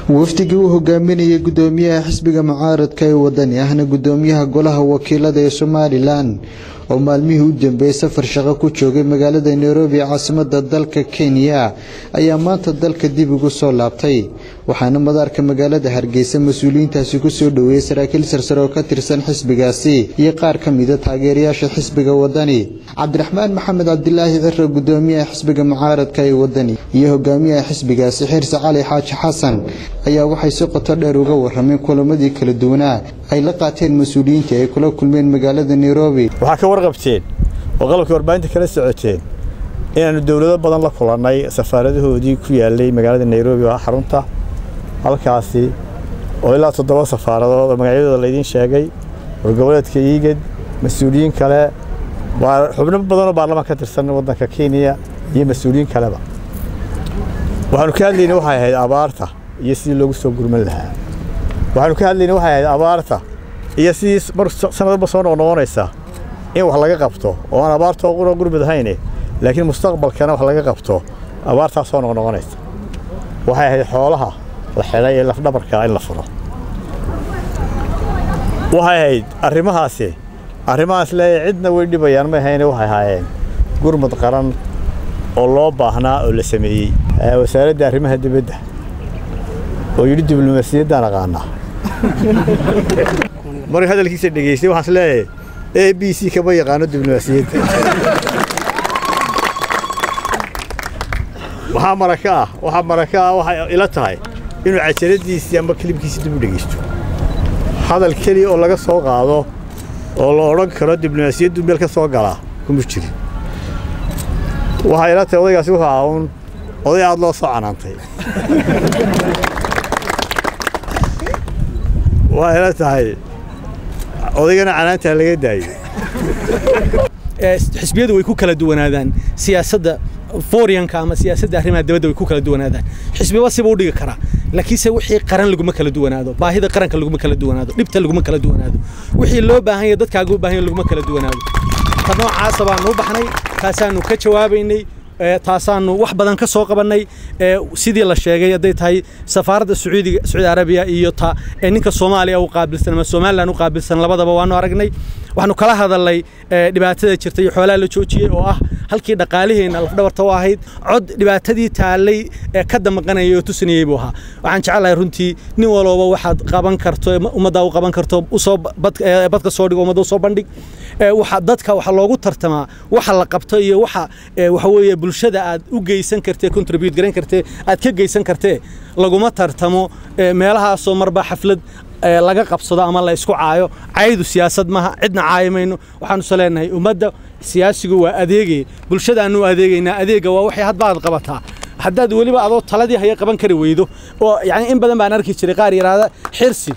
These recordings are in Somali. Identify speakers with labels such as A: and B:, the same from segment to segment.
A: wafdigii uu hogaaminayay gudoomiyaha xisbiga mucaaradka ee wadani ahna gudoomiyaha golaha wakiilada ee somalilan oo maalmihii u dambeeyey safar shaqo ku joogay magaalada nairobi ee caasimada dalka kenya ayaa maanta dalka dib ugu soo laabtay waxaana madaarka magaalada hargeysa mas-uuliyiintaasi kusoo dhoweeyey saraakiil sarsare oo ka tirsan xisbigaasi iyo qaar ka mida taageerayaasha xisbiga wadani cabdiraxmaan maxamed cabdilaahi ciro gudoomiyaha xisbiga mucaaradka ee wadani iyo hogaamiyaha xisbigaasi xirse cali xaaji xasan ayaa waxay si qoto dheer uga warameen kulamadii kala duwanaa ay la qaateen mas-uuliyiintii ay kula kulmeen magaalada nairobi
B: waxaa ka warqabteen oo qalabkii warbaahinta kala socoteen inaannu dowlado badan la kulannay safaaradahoodii ku yaalay magaalada nairobi oo ah xarunta halkaasi oo ilaa toddoba safaaradood oo magacyadooda laydiin sheegay wargoboleedka iigad mas-uuliyiin kale xubno badanoo baarlamaan ka tirsan waddanka kenya iyo mas-uuliyiin kaleba waxaanu ka hadlayna waxay ahayd abaarta iyo sidii loogu soo gurman lahaa waxaanu ka hadlayna waxay ahayd abaarta iyo sidii mar sanadba soo noqnoqonaysa in wax laga qabto oo aan abaarta qura gurmud ahayne laakiin mustaqbalkana wax laga qabto abaartaa soo noqnoqonaysa waxay ahayd xoolaha la xidhay ee lafdhabarka in la furo waxay ahayd arrimahaasi arrimahaas leeyahay cidna way dhibayaan ma ahayne waxay ahaayeen gurmud qaran oo loo baahnaa oo la sameeyey wasaaradda arrimaha dibadda oo yidhi diblomaasiyaddaan aqaanaa markii hadalkiisa dhegaystay waxaan is leeyahay a b c kama yaqaano diblomaasiyadda waxaa maraka ah waxaa maraka ah waxay ila tahay inuu cajaladiisii ama kelibkiisii dib u dhegaysto hadal keliya oo laga soo qaado oo la odhan karo diblomaasiyaddu meel ka soo galaa kuma jirin waxay ila tahay odaygaasi wuxuu ahaa uun oday aad loo soo canaantay waxay ila tahay odaygana canaantaa laga daayo
C: xisbiyadu way ku kala duwanaadaan siyaasadda fooriyanka ama siyaasadda arrimaha dibadda way ku kala duwanaadaan xisbiba siba u dhigi karaa laakiinse wixii qaran laguma kala duwanaado baahida qaranka laguma kala duwanaado dhibta laguma kala duwanaado wixii loo baahan yahay dadkaaga u baahan yahay laguma kala duwanaado ta noocaasa baanu u baxnay taasaanu ka jawaabaynay taasaanu wax badan ka soo qabannay sidii la sheegay hadday tahay safaaradda sacuudiga sacuudi arabiya iyo ta ninka soomaaliya u qaabilsan ama somalilan u qaabilsan labadaba waanu aragnay waxaanu kala hadalnay dhibaatada jirta iyo xoolaha la joojiyey oo ah halkii dhaqaaliheenna lafdhabarta u ahayd cod dhibaatadii taallay ee ka damaqanayay oo tusinayey buu ahaa waxaan jecelahay runtii nin walooba waxaad qaban karto ummaddaa u qaban karto usoo badka soo dhigo ummadda usoo bandhig waxa dadka waxa loogu tartamaa waxa la qabto iyo waxa waxa weeye bulshada aad u geysan kartee contribute garan kartee aad ka geysan kartee laguma tartamo meelahaasoo marba xaflad laga qabsado ama la isku caayo caydu siyaasad maaha cidna caayi mayno waxaanuse leenahay ummadda siyaasigu waa adeegay bulshadaannu adeegaynaa adeega waa waxay hadba aad qabataa haddaad weliba adoo taladii haya qaban kari weydo oo yani in badan baan arki jiray qaar yaraada xirsi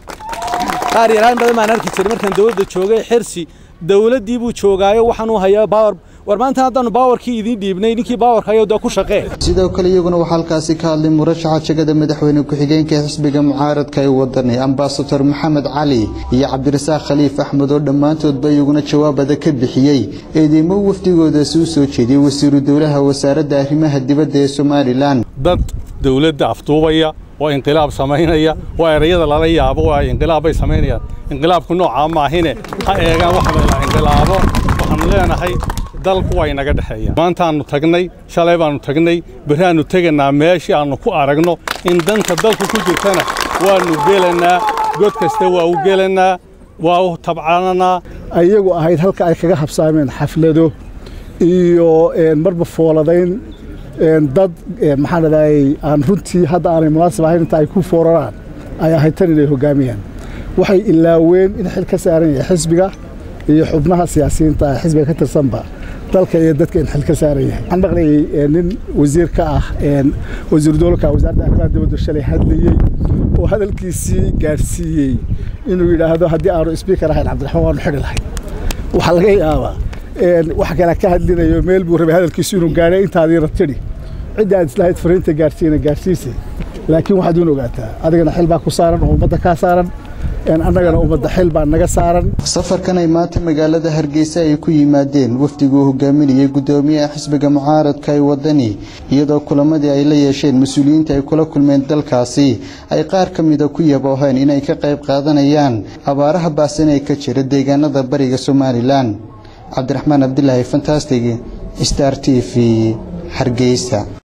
C: qaar yaraan badan baan arki jiray markaan dowladda joogay xirsi dowladdii buu joogaayo waxaan u hayaa baawar war maanta haddaanu baawarkii idiin dhiibnay ninkii baawarka ayoo daa ku shaqee
A: sidoo kale iyaguna waxaa halkaasi ka hadlay murashaxa jegada madaxweyne ku-xigeenka ee xisbiga mucaaradka ee wadani ambasador maxamed cali iyo cabdirasaaq khaliif axmed oo dhammaantoodba iyaguna jawaabada ka bixiyey eedeymo wafdigoodaasi u soo jeediyey wasiiru dowlaha wasaaradda arrimaha dibadda ee somalilan
D: dad dowladda afduubaya oo inqilaab samaynaya waa erayada lala yaabo waa inqilaab bay samaynayaan inqilaabku noocaa maahine ha eegaan wax la inqilaabo waxaanu leenahay dalku waa inaga dhexeeya maantaannu tagnay shalay baannu tagnay beraannu tegaynaa meeshii aannu ku aragno in danta dalku ku jirtana waannu gelannaa god kasta waa u gelannaa waa u tabcananaa
E: ayagu ahayd halka ay kaga habsaameen xaflado iyo marba fooladayn dad maxaan dhadaayey aan runtii hadda aanay munaasib ahayn inta ay ku fooraraan ay ahayd tan inay hoggaamiyaan waxay ilaaween in xil ka saaran yahay xisbiga iyo xubnaha siyaasiyiinta ah xisbiga ka tirsanba dalka iyo dadka in xil ka saaran yahay waxaan maqlayay nin wasiir ka ah wasiiru dowlka wasaaradda arrimaha dibadda shalay hadlayey oo hadalkiisii gaadhsiiyey inuu yidhaahdo haddii aanu sbiikar ahayn cabdiraxmaan waanu xidhi lahayn waxaa laga yaabaa wax kale ka hadlinayo meel buu rabay hadalkiisu inuu gaadhay intaadiina tidhi cidda aad islahayd fariinta gaadhsiina gaadhsiisay laakiin waxaad uun ogaataa adigana xil baa ku saaran oo ummadda kaa saaran annagana ummadda xil baa naga saaran
A: safarkan ay maanta magaalada hargeysa ay ku yimaadeen wafdiguu hogaaminayay gudoomiyaha xisbiga mucaaradka ee wadani iyadoo kulamadii ay la yeesheen mas-uuliyiinta ay kula kulmeen dalkaasi ay qaar ka mida ku yabooheen inay ka qayb qaadanayaan abaaraha baasan ee ka jira deegaanada bariga somalilan cabdiraxmaan cabdilaahi fantastig star t v hargeysa